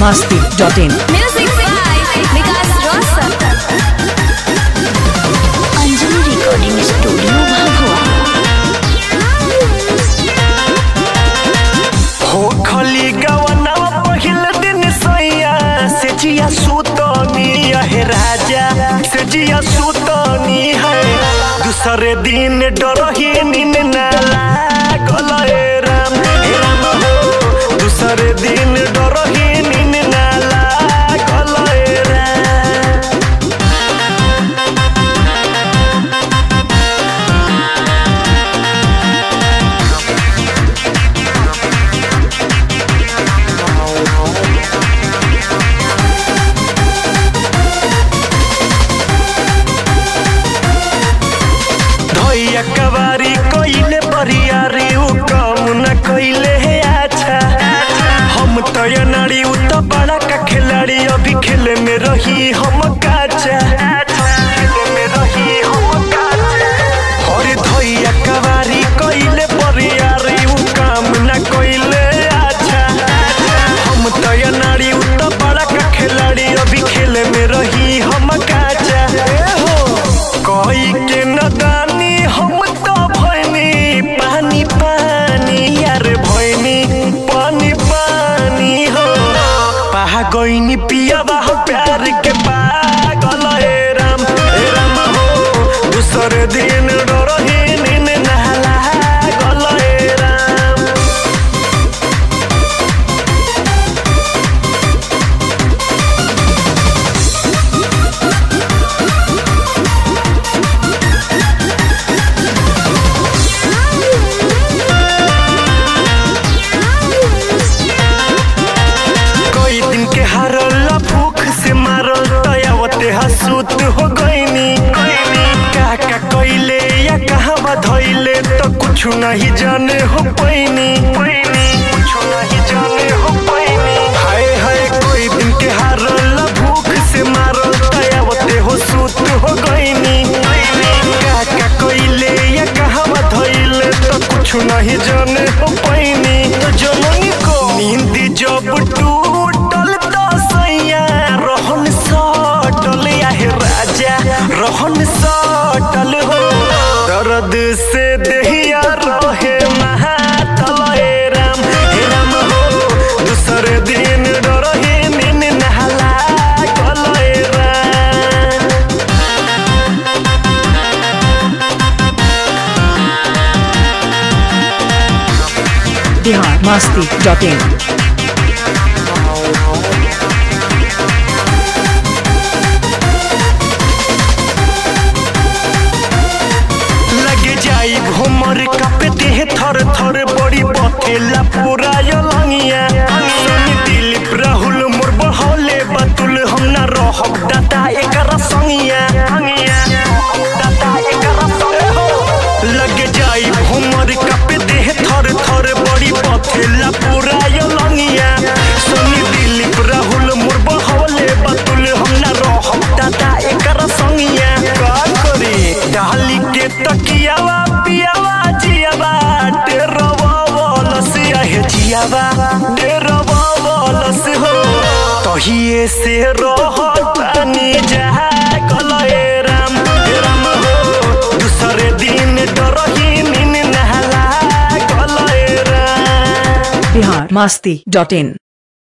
masti.in. Music by Vikas Rosar. Anjali recording studio Bhabua हो खली गवनवा पहिल दिन सैया से जिया सुतनी है राजा से जिया सुतनी है दूसरे दिन डरही नीन ना लागल ए राम हे राम हो दूसरे दिन डरही नीन ना लागल ए राम धैया कबारी कइले बरियारी उ काम न कइले है अच्छा हम तो ये नारी उ तो बड़ा का खिलाड़ी अभी खेले में रही हम काचा खेले में रही हम काचा और धैया कबारी कइले बरियारी उ काम न कइले अच्छा हम तो ये नारी उ तो बड़ा का खिलाड़ी अभी खेले में रही हम काचा ए हो कोई के नदानी हम तो भैनी पानी पानी यार भैनी पानी पानी हो पहा गईनी पिया बाह प्यार के पागल हे राम हे राम हो दूसरे दिन डरही नीन नहला गल हे राम कई दिन के हारल भूख से मारल दयावते हसूत हो गईनी का का कइले या कहाँ बधइले तो कुछ नहीं जाने हो पैनी कुछ नहीं जाने हो पैनी हाय हाय कोई दिन के हारल भूख से मारल दयावते हो सूत हो गईनी का का कइले या कहाँ बधइले तो कुछ नहीं जाने हो पैनी तो जननी को नींद जब टूटल तो सैया रहन सटल या हे राजा रहन सटल हो दर्द से देहिया रहे महातल हे राम हे राम हो दूसरे दिन डरहे नीन नहला गल हे राम Bihar masti.in. लगे जाई घुमर कपे देह थर थर बड़ी बथेला पूरा यलंगिया सनी दिलीप राहुल मोर बहले बतुल हम ना रहब दाता एकरा संगिया दाता एकरा संगिया लगे जाई घुमर कपे देह थर थर बड़ी बथेला पूरा यलंगिया सनी दिलीप राहुल मोर बहले बतुल हम ना रहब दाता एकरा संगिया का करी डाली के तकियावा पियावा जियावा डेरवा बोलस आहे जियावा डेरवा बोलस हो तहिए से रहतानी जहा कलए राम हे राम हो दूसरे दिन डरही नीन नहला कलए राम Bihar masti.in.